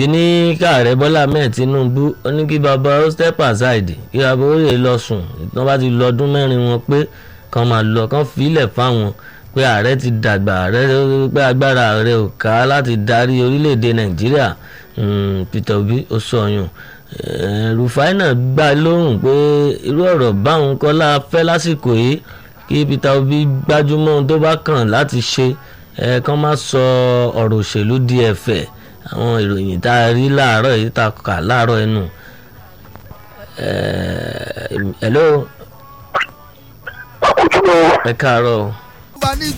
Àlàbí ní káàrẹ Bọ́lá Ahmed Tinubu ó ní kí bàbá ó step aside kí bàbá ó lè lọ sùn tí wọ́n bá ti lọ ọdún mẹ́rin wọn pé kàn máa lọ kàn filẹ̀ fáwọn pé ààrẹ ti dàgbà ààrẹ pé agbára ààrẹ ò ká láti darí orílẹ̀-èdè Nàìjíríà Peter Obi ó sọyún Rufai náà gbà lóhùn pé irú ọ̀rọ̀ báwọn kọ́lá fẹ́ lásìkò yìí kí Peter Obi gbájúmọ́ ohun tó bá kàn láti ṣe ẹ kàn má sọ ọ̀rọ̀ òṣèlú di ẹ̀fẹ̀ àwọn ìròyìn tá a rí láàárọ̀ yìí tá a kà láàárọ̀ ẹnu. hello àkójọ ẹ káàárọ̀ o. bá ní